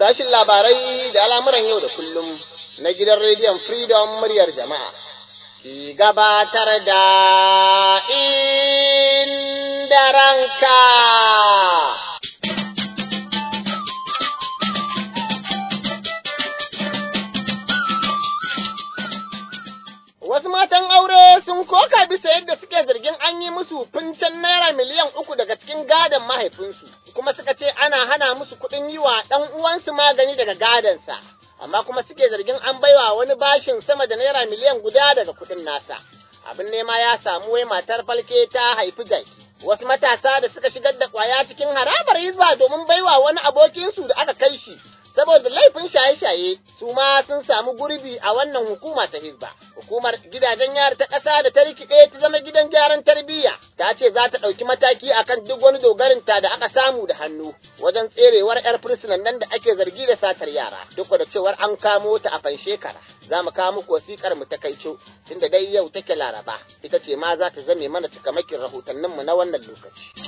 sashin labarai da al'amuran yau da kullum na gidan rediyon Freedom muryar jama'a. Ki gabatar da inda ranka. Wasu matan aure sun koka bisa yadda suke zargin an yi musu fincen naira miliyan uku daga cikin gadon mahaifinsu, kuma suka ce ana hana musu kuɗin yi wa ɗan uwansu magani daga gadonsa, amma kuma suke zargin an baiwa wani bashin sama da naira miliyan guda daga kuɗin nasa. Abin nema ya samu wai matar falke ta haifi jaki. Wasu matasa da suka shigar da ƙwaya cikin harabar hizba domin baiwa wani abokinsu da aka kai shi saboda laifin shaye-shaye su ma sun samu gurbi a wannan hukuma ta hizba. Hukumar gidajen yari ta ƙasa da ta rikide ta zama gidan gyaran tarbiyya ta ce za ta ɗauki mataki akan duk wani dogarinta da aka samu da hannu wajen tserewar 'yar fursunan nan da ake zargi da satar yara duk da cewar an kamo ta a fanshekara. Za mu kawo muku wasiƙar mu ta kaico tunda dai yau take laraba ita ce ma za ta zame mana cikamakin rahotanninmu na wannan lokaci.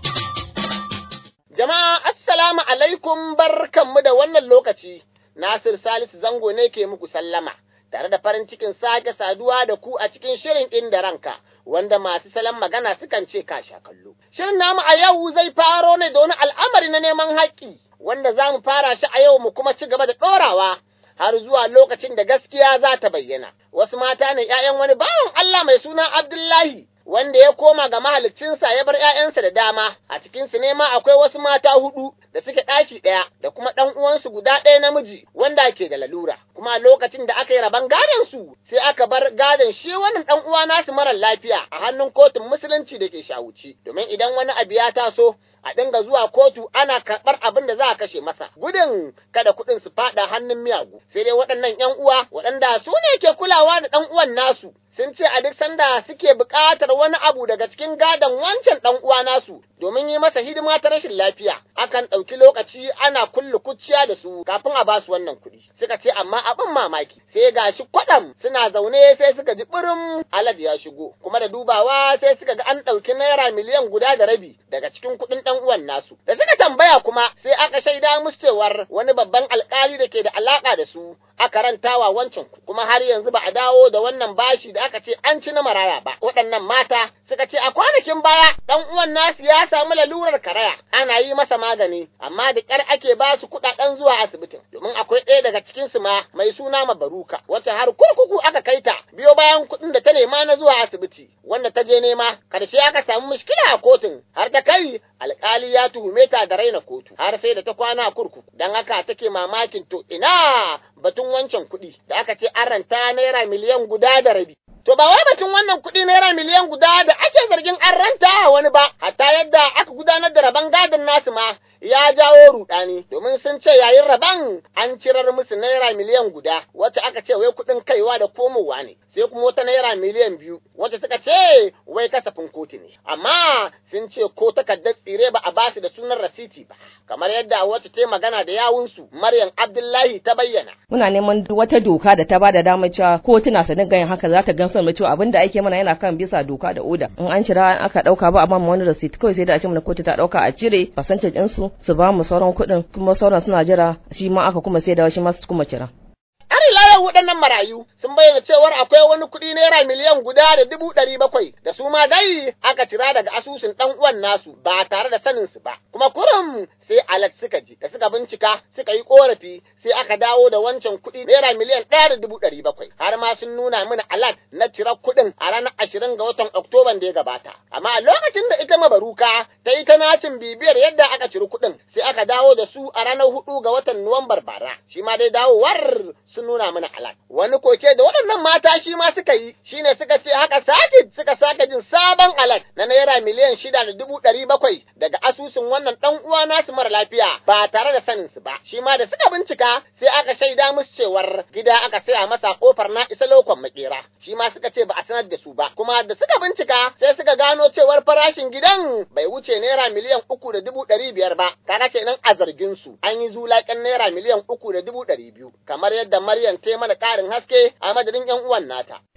Jama'a assalamu alaikum barkanmu da wannan lokaci, Nasir Salisu Zango ne ke muku sallama, tare da farin cikin sake saduwa da ku a cikin shirin inda ranka, wanda masu salon magana sukan ce ka sha kallo. Shirin namu a yau zai faro ne da wani al'amari na neman haƙƙi, wanda za mu fara shi a yau mu kuma ci gaba da ɗorawa. Har zuwa lokacin da gaskiya za ta bayyana, wasu mata ne ‘ya'yan wani bawan Allah mai suna Abdullahi, wanda ya koma ga mahaliccinsa ya bar ‘ya'yansa da dama, a cikinsu ne ma akwai wasu mata hudu da suke ɗaki ɗaya da kuma ɗan uwansu guda ɗaya namiji wanda ke da lalura. Kuma a lokacin da aka yi rabon gadon su sai aka bar gadon shi wannan ɗan uwa nasu marar lafiya a hannun kotun musulunci da ke shawuci. Domin idan wani abu ya taso a dinga zuwa kotu ana karɓar abin da za a kashe masa gudun kada kuɗin su faɗa hannun miyagu sai dai waɗannan ‘yan uwa waɗanda su ne ke kulawa da ɗan uwan nasu sun ce a duk sanda suke buƙatar wani abu daga cikin gadon wancan ɗan uwa nasu domin yi masa hidima ta rashin lafiya akan ɗauki lokaci ana kulle kuciya da su kafin a basu wannan kuɗi suka ce amma abin mamaki sai gashi kwaɗam suna zaune sai suka ji ɓurin alad ya shigo kuma da dubawa sai suka ga an ɗauki naira miliyan guda da rabi daga cikin kuɗin ɗan uwan nasu da suka tambaya kuma sai aka shaida musu cewar wani babban alƙali da ke da alaƙa da su aka rantawa wancan kuma har yanzu ba a dawo da wannan bashi da aka ce an ci na maraya ba waɗannan mata suka ce a kwanakin baya ɗan uwan nasu ya samu lalurar karaya ana yi masa magani amma da ƙyar ake ba su kuɗaɗen zuwa asibitin domin akwai ɗaya daga cikin su ma mai suna mabaruka wacce har kurkuku aka kai ta biyo bayan kuɗin da ta nema na zuwa asibiti wanda ta je nema karshe aka samu mushkila a kotun har ta kai alƙali ya tuhume ta da raina kotu har sai da ta kwana a kurkuku dan haka take mamakin to ina batun wancan kuɗi da aka ce an ranta naira miliyan guda da rabi To ba wai batun wannan kuɗi naira miliyan guda da ake zargin an ranta wani ba, hatta yadda aka gudanar da rabon gadon nasu ma ya jawo rudani domin sun ce yayin rabon an cirar musu naira miliyan guda wacce aka ce wai kuɗin kaiwa da komowa ne, sai kuma wata naira miliyan biyu wacce suka ce wai kasafin kotu ne. Amma sun ce ko takardar tsire ba a basu da sunan rasiti ba, kamar yadda wacce ta magana da yawunsu Maryam Abdullahi ta bayyana. Muna neman wata doka da ta bada damar cewa kotuna su dinga yin haka za ta gamsar mu cewa abin da ake mana yana kan bisa doka da oda. In an cira aka dauka ba a ba mu wani receipt kawai sai da a ce mana kotu ta dauka a cire percentage din su su ba mu sauran kuɗin kuma sauran suna jira shi ma aka kuma sai da shi ma su kuma cira. Har ila waɗannan marayu sun bayyana cewar akwai wani kuɗi naira miliyan guda da dubu ɗari bakwai da su ma dai aka cira daga asusun ɗan uwan nasu ba tare da sanin su ba. Kuma kurum sai alat suka ji da suka bincika suka yi korafi sai aka dawo da wancan kuɗi naira miliyan ɗaya da dubu ɗari bakwai har ma sun nuna mana alat na cirar kuɗin a ranar ashirin ga watan Oktoban da ya gabata. Amma a lokacin da ita mabaruka ta yi ta nacin bibiyar yadda aka ciri kuɗin sai aka dawo da su a ranar hudu ga watan Nuwambar bara. Shi ma dai dawowar sun nuna mana alat. Wani koke da waɗannan mata shi ma suka yi shine suka ce haka sake suka sake jin sabon alat na naira miliyan shida da dubu ɗari bakwai daga asusun wannan ɗan uwa nasu mara lafiya ba tare da sanin su ba. Shi ma da suka bincika sai aka shaida musu cewar gida aka saya masa kofar na isa lokon makera. Shi ma suka ce ba a sanar da su ba. Kuma da suka bincika sai suka gano cewar farashin gidan bai wuce naira miliyan uku da dubu ɗari biyar ba. Kaga kenan a zargin su an yi zulaƙen naira miliyan uku da dubu ɗari biyu. Kamar yadda Maryam ta mana ƙarin haske a madadin ‘yan uwan nata.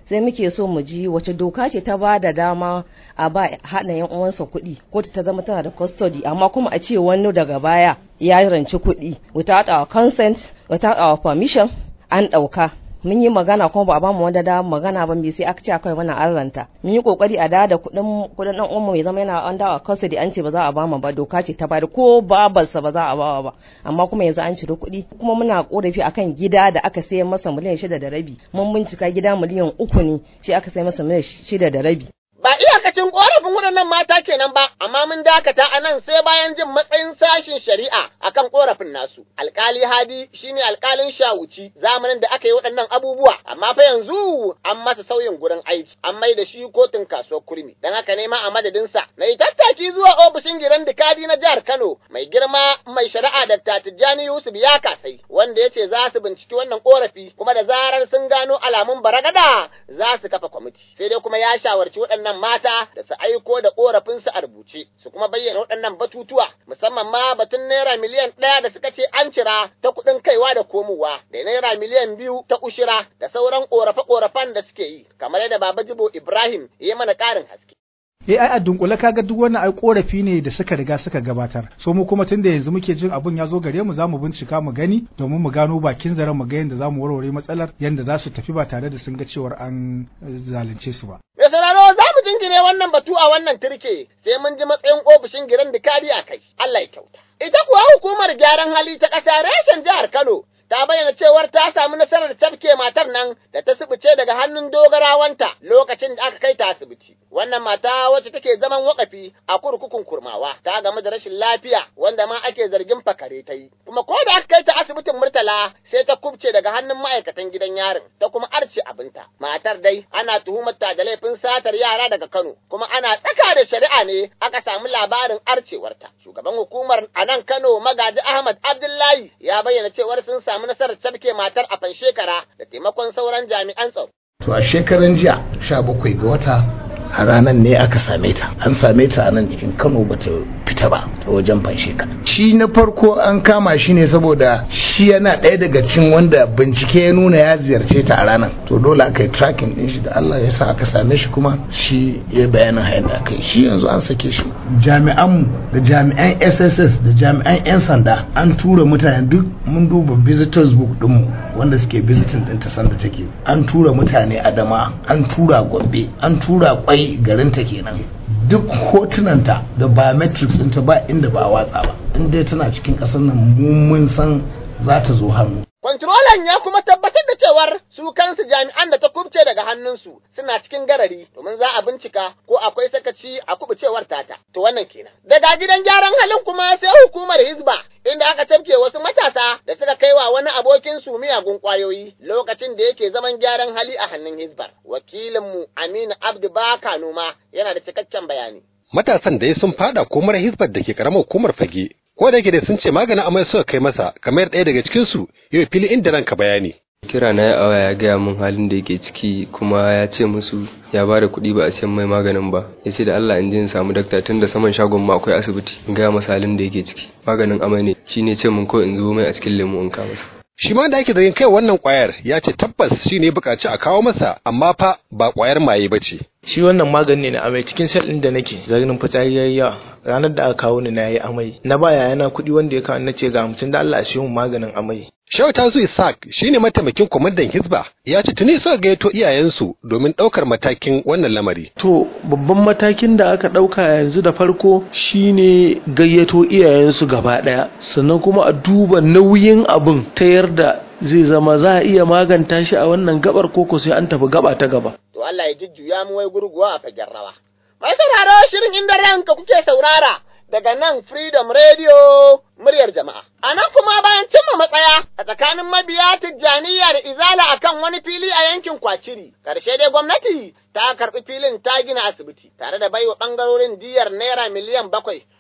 sai muke so mu ji wace doka ce ta ba da dama a ba haɗa yan uwansa kuɗi kotu ta zama tana da custody amma kuma a ce wani daga baya ya ranci kuɗi without our consent without our permission an ɗauka mun yi magana kuma ba a bamu wanda da magana ba me sai aka ce akai wannan an ranta mun yi kokari a da da kuɗin kuɗin dan uwan mai zama yana under our custody an ce ba za a bamu ba doka ce ta bada ko babarsa ba za a bawa ba amma kuma yanzu an cire kuɗi kuma muna korafi akan gida da aka sayar masa miliyan shida da rabi mun bincika gida miliyan uku ne shi aka sayar masa miliyan shida da rabi Ba iyakacin ƙorafin waɗannan mata kenan ba, amma mun dakata a nan sai bayan jin matsayin sashin shari'a akan ƙorafin nasu. Alƙali Hadi shine alƙalin shawuci zamanin da aka yi waɗannan abubuwa, amma fa yanzu an masa sauyin gurin aiki, an mai da shi kotun kasuwar kurmi. Don haka ne ma a madadinsa na yi tattaki zuwa ofishin giran dikadi na jihar Kano mai girma mai shari'a da Tijjani Yusuf ya kasai, wanda ya ce za su binciki wannan ƙorafi kuma da zarar sun gano alamun baragada za su kafa kwamiti. Sai dai kuma ya shawarci waɗannan waɗannan mata da su aiko da ƙorafinsu a rubuce, su kuma bayyana waɗannan batutuwa, musamman ma batun naira miliyan ɗaya da suka ce an cira ta kuɗin kaiwa da komowa, da naira miliyan biyu ta ushira da sauran ƙorafe-ƙorafen da suke yi, kamar yadda Baba Jibo Ibrahim ya mana ƙarin haske. eh ai a dunkule kaga duk wannan ai korafi ne da suka riga suka gabatar so mu kuma tunda yanzu muke jin abun ya zo gare mu zamu bincika mu gani domin mu gano bakin zaren mu ga yanda zamu warware matsalar yanda za su tafi ba tare da sun ga cewar an zalunce su ba Mai sauraro za mu jingine wannan batu a wannan turke sai mun ji matsayin ofishin giran dikadi a kai. Allah ya kyauta. Ita kuwa hukumar gyaran hali ta ƙasa reshen jihar Kano ta bayyana cewar ta samu nasarar tafke matar nan da ta sibice daga hannun dogarawanta lokacin da aka kai ta asibiti. Wannan mata wacce take zaman wakafi a kurkukun kurmawa ta game da rashin lafiya wanda ma ake zargin fakare ta yi. Kuma ko da aka kai ta asibitin Murtala sai ta kubce daga hannun ma'aikatan gidan yarin ta kuma arce abinta. Matar dai ana tuhumar ta da laifin satar yara daga Kano kuma ana tsaka da shari'a ne aka samu labarin arcewarta. Shugaban hukumar a nan Kano Magaji Ahmad Abdullahi ya bayyana cewar sun samu nasarar tafke matar a fanshekara da taimakon sauran jami'an tsaro. To a shekaran jiya sha bakwai ga wata a ranar ne aka same ta an same ta a nan cikin kano bata fita ba ta wajen fansheka shi na farko an kama shi ne saboda shi yana ɗaya daga cikin wanda bincike ya nuna ya ziyarce ta a ranar to dole aka yi tracking din shi da Allah ya sa aka same shi kuma shi ya bayanin hayan da aka yi shi yanzu an sake shi jami'anmu da jami'an SSS da jami'an 'yan sanda an tura mutane duk mun duba visitors book dinmu wanda suke visiting din ta sanda take an tura mutane adama an tura gombe an tura kwai garinta kenan duk hotunanta da biometrics ɗinta ba inda ba a watsa ba in dai tana cikin ƙasar nan mun san za ta zo hannu Kwantirolan ya kuma tabbatar da cewar su kansu jami'an da ta kubce daga hannunsu suna cikin garari domin za a bincika ko akwai sakaci a kubucewar tata. To wannan kenan. Daga gidan gyaran halin kuma sai hukumar Hizba inda aka tafke wasu matasa da suka kai wa wani abokin su miyagun kwayoyi lokacin da yake zaman gyaran hali a hannun Hizbar. Wakilinmu Aminu Abdu Baka Noma yana da cikakken bayani. Matasan da ya sun fada komar Hizbar da ke karamar hukumar fage ko da yake da sun ce maganin amai suka kai masa kamar ɗaya daga cikin su yau fili inda ranka bayani kira na ya awa ya gaya min halin da yake ciki kuma ya ce musu ya ba da kuɗi ba a siyan mai maganin ba ya ce da Allah in je in samu dakta tun da saman shagon ma akwai asibiti in gaya masa halin da yake ciki maganin amai ne shine ce min kawai in zubo mai a cikin lemu in ka masa shi ma da ake zargin kai wannan kwayar ya ce tabbas shi ne bukaci a kawo masa amma fa ba kwayar maye ba ce shi wannan magani ne na amai cikin sel ɗin da nake zargin fitsari yayi yawa ranar da aka kawo ni na yi amai na ba yayana kuɗi wanda ya kawo na ce ga hamsin da Allah a shi maganin amai Shehu Tazu Isaac shine mataimakin kwamandan Hizba ya ce tuni suka gayyato iyayensu domin ɗaukar matakin wannan lamari. To babban matakin da aka ɗauka yanzu da farko shine gayyato iyayensu gaba ɗaya sannan kuma a duba nauyin abin ta yarda zai zama za a iya maganta shi a wannan gabar koko sai an tafi gaba ta gaba. To Allah ya jujjuya mu wai gurguwa a fagen rawa. Mai sauraro shirin inda ranka kuke saurara daga nan Freedom Radio muryar jama'a. A nan kuma bayan cimma matsaya a tsakanin mabiya Tijjaniya da Izala akan wani fili a yankin Kwaciri, ƙarshe dai gwamnati ta karɓi filin ta gina asibiti tare da baiwa ɓangarorin diyar naira miliyan bakwai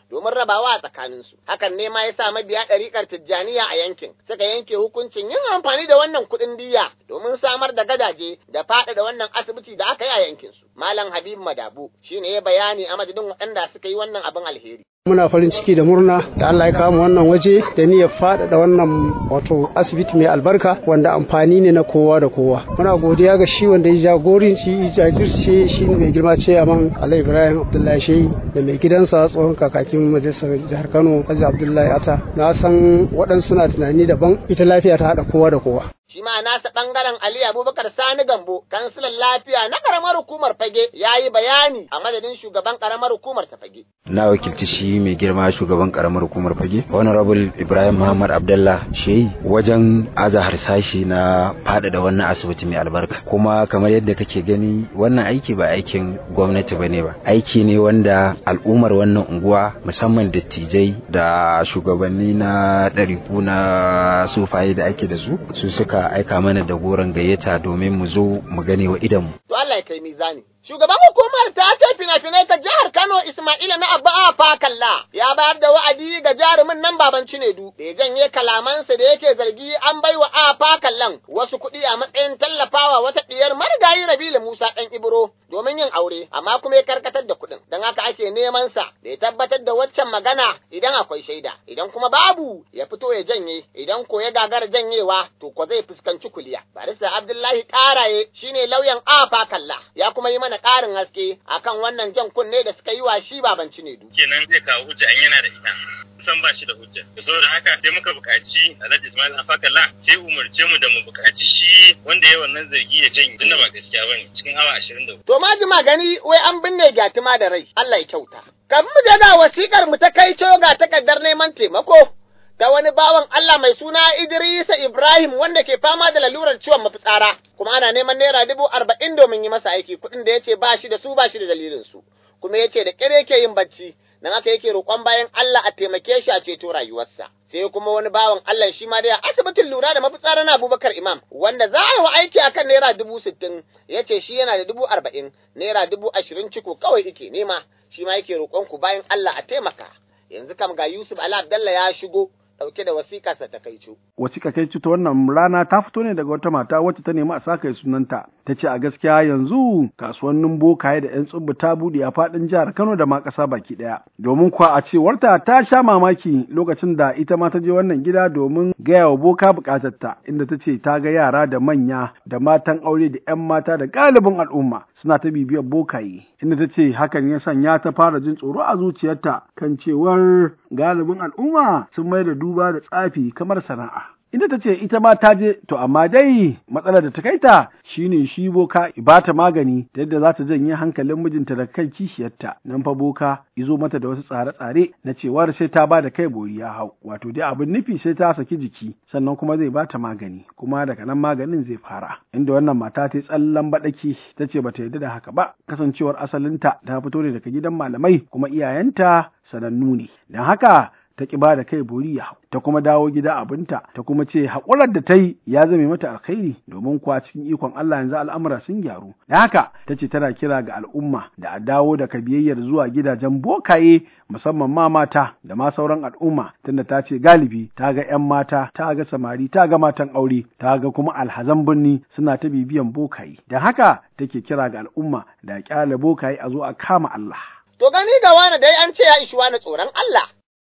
domin rabawa a tsakaninsu. Hakan ne ma ya sa mabiya ɗariƙar Tijjaniya a yankin suka yanke hukuncin yin amfani da wannan kuɗin diya domin samar da gadaje da faɗaɗa wannan asibiti da aka yi a yankinsu. Malam Habib Madabu shi ne ya bayani a madadin waɗanda suka yi wannan abin alheri. muna farin ciki da murna da Allah ya kawo wannan waje da niyyar faɗaɗa wannan wato asibiti mai albarka wanda amfani ne na kowa da kowa muna godiya ga shi wanda ya jagoranci ya jajirce shi ne mai girma ce aman Ali Ibrahim Abdullahi Shehi da mai gidansa tsohon kakakin majalisar jihar Kano Haji Abdullahi Ata na san waɗansu na tunani daban ita lafiya ta haɗa kowa da kowa shi ma nasa ɓangaren Ali Abubakar Sani Gambo, kansilan lafiya na ƙaramar hukumar Fage, ya yi bayani a madadin shugaban ƙaramar hukumar ta Fage. Na wakilci shi mai girma shugaban ƙaramar hukumar Fage, Honorable Ibrahim Muhammad Abdullah Shehi wajen aza harsashi na faɗaɗa wannan asibiti mai albarka. Kuma kamar yadda kake gani wannan aiki ba aikin gwamnati ba ne ba. Aiki ne wanda al'ummar wannan unguwa musamman dattijai da shugabanni na ɗariku na sufaye da ake da su su suka aka aika mana da goron gayyata domin mu zo mu gane wa idanmu. To Allah ya kai mizani. Shugaban hukumar ta ce fina-finai ta jihar Kano Ismaila na Abba Fakalla ya bayar da wa'adi ga jarumin nan baban Cinedu da ya janye kalamansa da yake zargi an bai wa A Fakallan wasu kuɗi a matsayin tallafawa wata ɗiyar marigayi Rabilu Musa ɗan Ibro domin yin aure amma kuma ya karkatar da kuɗin don haka ake neman sa da ya tabbatar da waccan magana idan akwai shaida idan kuma babu ya fito ya janye idan ko ya gagara janyewa to ko zai fuskanci kuliya. Barista Abdullahi Karaye shine lauyan A Fakalla ya kuma yi mana ƙarin haske akan wannan jan kunne da suka yi wa shi baban Cinedu. Kenan zai kawo hujja an yana da ita. san ba shi da hujja. Saboda haka sai muka buƙaci Alhaji Ismail Afakalla sai umarce mu da mu buƙaci shi wanda ya wannan zargi ya janye tunda ba gaskiya bane cikin awa 24. To ma jima gani wai an binne gyatima da rai. Allah ya kyauta. Kafin mu je ga wasikar mu ta kai ga takardar neman taimako. ta wani bawan Allah mai suna Idrisa Ibrahim wanda ke fama da lalurar ciwon mafitsara, kuma ana neman naira dubu arba'in domin yi masa aiki kuɗin da ya ce ba shi da su ba shi da dalilin su, kuma ya ce da ƙire yake yin bacci, nan haka yake roƙon bayan Allah a taimake shi a ceto rayuwarsa. Sai kuma wani bawan Allah shi ma dai a asibitin lura da mafitsara na Abubakar Imam, wanda za a yi wa aiki akan naira dubu sittin, ya ce shi yana da dubu arba'in, naira dubu ashirin ciko kawai ike nema, shi ma yake roƙon ku bayan Allah a taimaka. Yanzu kam ga Yusuf Ali Abdallah ya shigo, ɗauke da wasiƙarsa ta kaico. Wasiƙa kai ta wannan rana ta fito ne daga wata mata wacce ta nemi a saka sunanta. Ta ce a gaskiya yanzu kasuwannin bokaye da 'yan tsubbu ta buɗe a faɗin jihar Kano da ma ƙasa baki ɗaya. Domin kuwa a cewarta ta sha mamaki lokacin da ita ma ta je wannan gida domin gaya wa boka buƙatarta inda ta ce ta ga yara da manya da matan aure da 'yan mata da galibin al'umma suna ta bibiyar bokaye. Inda ta ce hakan ya sanya ta fara jin tsoro a zuciyarta kan cewar galibin al'umma sun mai da duba da tsafi kamar sana'a. Inda ta ce ita ma ta je, to amma dai matsalar da ta kai ta shine shi boka ibata magani ta yadda za ta janye hankalin mijinta da kai kishiyarta. Nan fa boka izo mata da wasu tsare-tsare na cewar sai ta ba da kai bori ya hau. Wato dai abin nufi sai ta saki jiki sannan kuma zai bata magani kuma daga nan maganin zai fara. Inda wannan mata ta yi tsallan baɗaki ta ce bata yarda da haka ba kasancewar asalinta ta fito ne daga gidan malamai kuma iyayenta sanannu ne. Don haka ta ƙi ba da kai bori ya ta kuma dawo gida abinta ta kuma ce haƙurar da ta yi ya zame mata alkhairi domin kuwa cikin ikon Allah yanzu al'amura sun gyaru da haka ta ce tana kira ga al'umma da a dawo da kabiyayyar zuwa gidajen bokaye musamman ma mata da ma sauran al'umma tunda ta ce galibi ta ga 'yan mata ta ga samari ta ga matan aure ta ga kuma alhazan birni suna ta bibiyan bokaye da haka take kira ga al'umma da kyale bokaye a zo a kama Allah To gani ga wani dai an ce ya ishi wani tsoron Allah.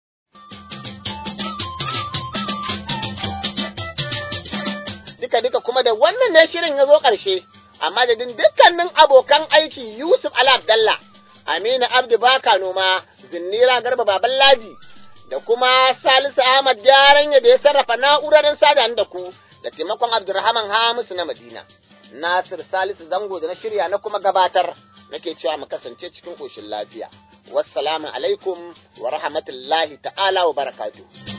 Duka-duka kuma da wannan ne shirin ya zo ƙarshe, a madadin dukkanin abokan aiki Yusuf Ala Abdallah, Aminu Abdu Baka Noma, Zinnira Garba Baban Ladi, da kuma Salisu Ahmad Gyaran da ya sarrafa na'urar sada da ku da taimakon Abdulrahman Hamisu na Madina. Nasir Salisu Zango da na shirya na kuma gabatar. nake cewa mu kasance cikin ƙoshin lafiya. Wassalamu alaikum wa rahmatullahi ta'ala wa barakatuh.